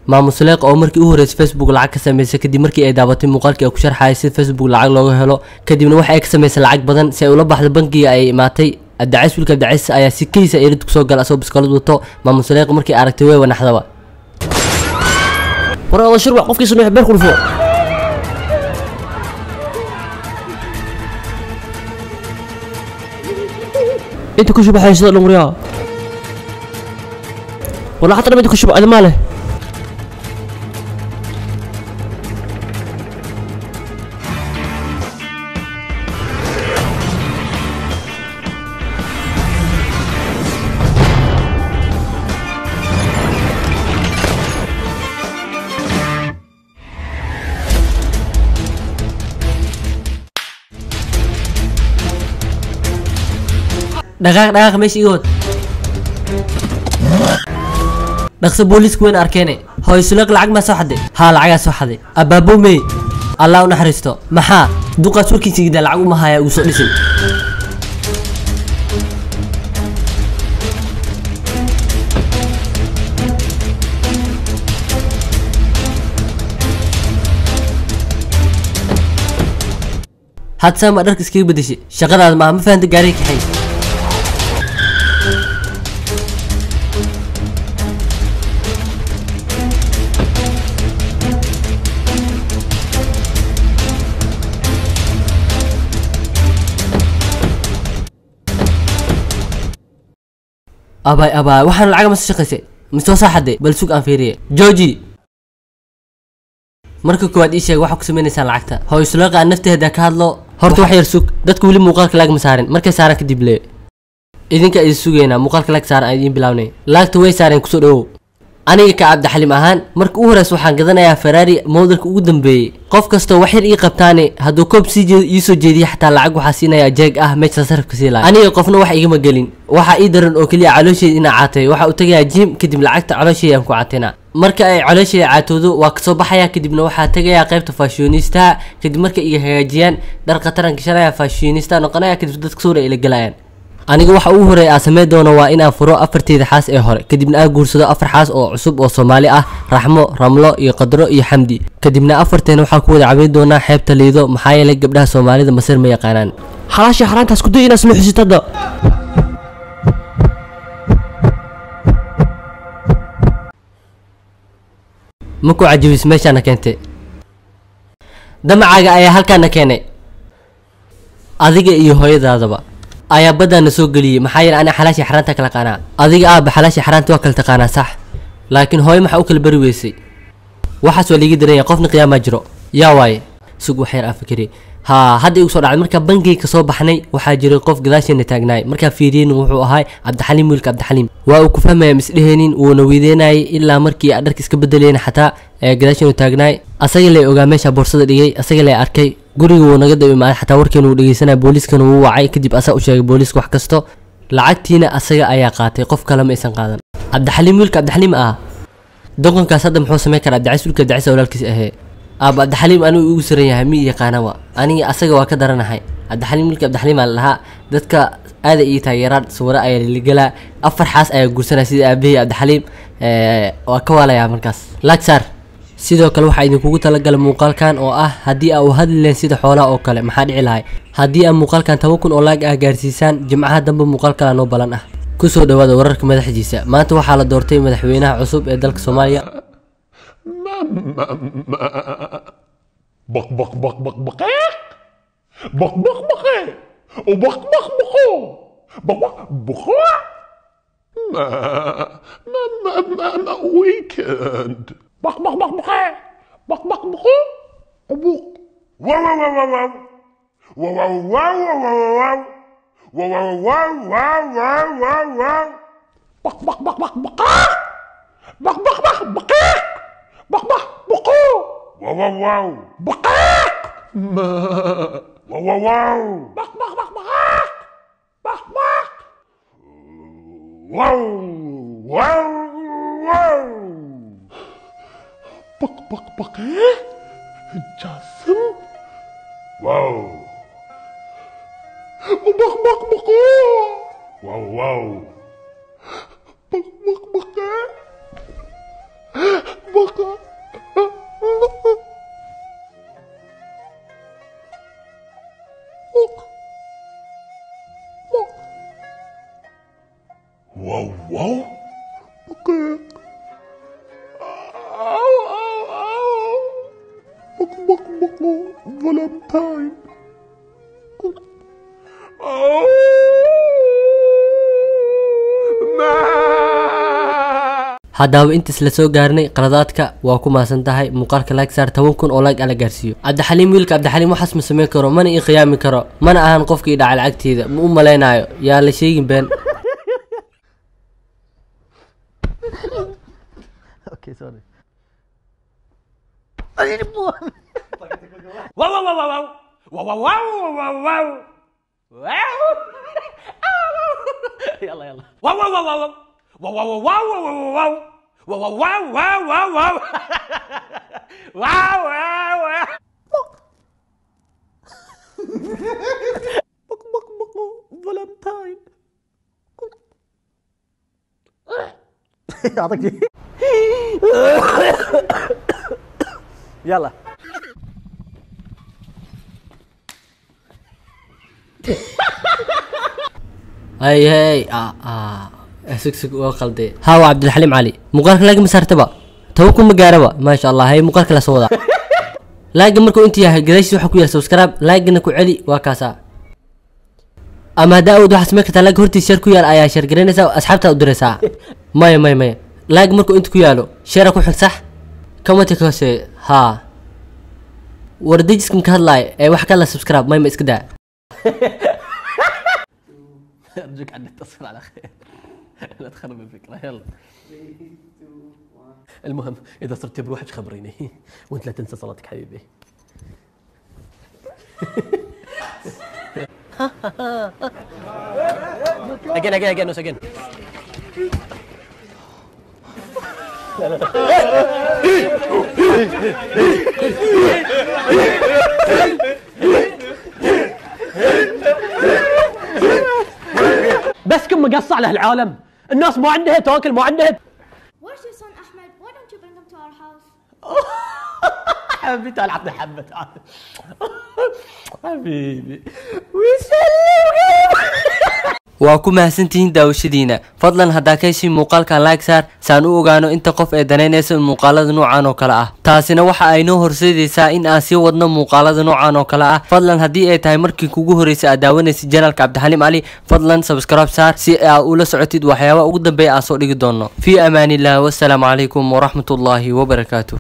maamusuleeq oo markii u horreysay facebook lacag ka sameysay kadib markii ay daabatay muuqaalkii ay ku sharxayay sida facebook lacag looga helo kadibna waxa ay ka samaysay lacag badan si ay ula baxdo bangiga ay imaatay abdacays wiilka abdacays ayaa si keysa erid kusoo gala asagoo biskoolad wato maamusuleeq markii aragtay way wanaxdaba war oda shirwac qofkii sameeya beer ku dhufo inta ku shubaxay sida dhungriyaa wala xataa dhama inta ku shuba adimaa leh dhaqaaq dhaqaaq meesha iga wad dhaqso booliisku weyn arkeene hooysuleeq lacag maa soo xaday haa lacagaa soo xaday abaabomey allah u naxariisto maxaa duqaas warkiisa gidaa lacag uma haya ugu soo dhisin had saama dharka iskaga bedeshay shaqadaada maaha ma fahanta gaariga kaxay abaay abaay waxaan lacaga mase shaqaysay mise waa saaxaday bal sug aan fiiriye georgi marka koowaad ii sheeg waxaa ku sameynaysaan lacagta hooysuleeqa aan nafteeda ka hadlo horta wax yar sug dadka weli muuqaalka laag ma saarin markay saaraan kadib lee idinka idin sugaynaa muuqaalka laag saaran aan idiin bilawnay laagta way saareen kusoo dhawow aniga ka cabdixalim ahaan marka u horeysa waxaan gadanayaa ferrari modelka ugu dambeeyey qof kastoo wax yar ii qabtaane hadduu koob sii jeed iisoo jeediya xataa lacag waxaa siinayaa jeeg ah meesha sarafka sii lahay aniga qofna wax igama gelin waxaa ii daran oo keliya caloosheeda inaa caatay waxaa u tagayaa jim kadib lacagta caloosheeda aan ku caatayna marka ay caloosheeda caatoodo waa kasoo baxaya kadibna waxaa tagayaa qaybta fashionista kadib markay iga hagaajiyaan dhar khataran gashanaya fashionista noqonaya kadib dadka suura ila galayaan aniga waxa ugu horeeya aan sameyn doono waa inaan furo afarteeda xaas ee hore kadibna aan guursado afar xaas oo cusub oo soomaali ah raxmo ramlo iyo qadro iyo xamdi kadibna afarteena waxaan ku wada cabayn doonaa xeebta liido maxaa yeelay gabdhaha soomaalida masir ma yaqaanaan xalaasha xaraantaas ku day inaad samey xusid hadda ma ku cajabis meeshaana keentay damacaaga ayaa halkaana keenay adiga iyo hooyadaadaba ayaa baddaana soo geliyey maxaa yeele ana xalaashii xaraanta kala qaanaa adiga aaba xalaashii xaraanta waa kala taqaanaa sax laakiin hooyo maxaa u kala bari weysay waxaas waa liiga daran yahay qofna qiyaamaa jiro yaa waaye sug wax yar aan fikiri haa hadda igu soo dhacday markaa bangiga kasoo baxnay waxaa jiray qof gadaasheena taagnaay markaa fiiriyin wuxuu ahay cabdixaliim wiilka cabdixaliim waa uu ku fahmaya misdheheenin wuuna weydeynayay ilaa markii aan dharka iska bedelayna xataa ee gadaasheenu taagnaay asaga lay ogaa meesha boorsada dhigay asaga lay arkay guriga wuu naga daba imaaday xataa warkeenu wuu dhegeysanaya booliiskana wuu wacay kadib asaa u sheegay booliiska wax kasto lacagtiina asaga ayaa qaatay qof kale ma aysan qaadan cabdixaliim wiilka cabdixaliim ah doqonkaas hadda muxuu samayn karaa abdicays wiilka abdicays walaalkiis ahee aaba cabdixaliim anigu igu saran yahay mi yaqaanaba aniga asaga waa ka daranahay cabdixaliim wiilka cabdixaliim aa lahaa dadka aada ii taageeraan sawiro ayaa liligelaa afar xaas ayaa guursanaya sida aabahii cabdixaliim waa ka waalayaa markaas lagsar sidoo kale waxaa idinkugu talagalay muuqaalkan oo ah haddii aa u hadli lahayn sida xoolaha oo kale maxaa dhici lahay haddii aa muuqaalkan toban kun oo laag ah gaarsiisaan jimcaha dambe muuqaal kala noo balan ah kusoo dhawaada wararka madaxdiisa maanta waxaa la doortay madaxweynaha cusub ee dalka soomaaliya بق بق بق بق بقيق بق بق بقيق وبق بق بقو بق بق بقوع ما ما ما ما, ما ويكند بق بق بق بقيق بق بق بقو وبق واو واو واو واو واو واو واو واو واو واو واو واو واو بق بق بق بق بقاق بق بق بق بقيق بق بق بقو واو واو واو بقاق ما واو واو واو بق بق بق بقاق بق بق واو واو واو بق بق بق جاسم واو وبق بق بق واو واو بق بق بق بق time. Oh, ma. haddaba intaas la soo gaarnay qaladaadka waa ku maasan tahay muuqaalka like saar toban kun oo like ala gaarsiiyo cabdixaliim wiilka cabdixaliim waxaas ma samayn karo mana ii khiyaami karo mana ahan qofkii dhacay lacagteeda ma u malaynayo yaa la sheegin been Wow, wow, wow, wow, wow. Wow, wow, wow, wow, wow. Wow. يلا يلا واو واو واو واو واو واو واو واو واو واو واو واو واو واو واو واو واو بق بق بق فالنتاين يعطيك يلا hay hay ah ah sug sug waa qalde haa waa cabdilxaliim cali muuqaalka laagi ma saartaba toban kun ma gaaraba maasha allah hay muuqaalka la soo wadaa laagi markuu inta yahay gadaashiis waxaa ku yahay subscribe laagina ku celi waa kaasaa ama haddaa awood waxaa samayn kartaa laag hortiis share ku yaal ayaa share garanaysaa asxaabtaa u diraysaa maya maya maya laag markuu inta ku yaalo share ku xig sax kamati ka hooseeya haa wardajiska ka hadlaaya ee wax kala subscribe maya ma iska daa ارجوك عن اتصل على خير لا تخرب الفكره يلا المهم اذا صرت بروحك خبريني وانت لا تنسى صلاتك حبيبي again again again once again بس كم مقصع له العالم الناس ما عندها تاكل ما عندها Where's your son Ahmed? Why don't you bring him to our house? حبيبي تعال عطني حبه تعال حبيبي ويسلمك waa ku mahadsantihiin daawashadiina fadlan haddaa ka heshin muuqaalkan like saar saan u ogaano inta qof ee danaynaysa muuqaalada noocan oo kale ah taasina waxa ay noo horseedaysaa in aan sii wadno muuqaalada noocan oo kale ah fadlan haddii ay tahay markii kugu horreysay aad daawanaysid janalka cabdixaliim cali fadlan subscribe saar si aa ula socotid waxyaabaha ugu dambeeya aan soo dhigi doono fii amaaniillah wassalaamu calaykum waraxmatullaahi wabarakaatu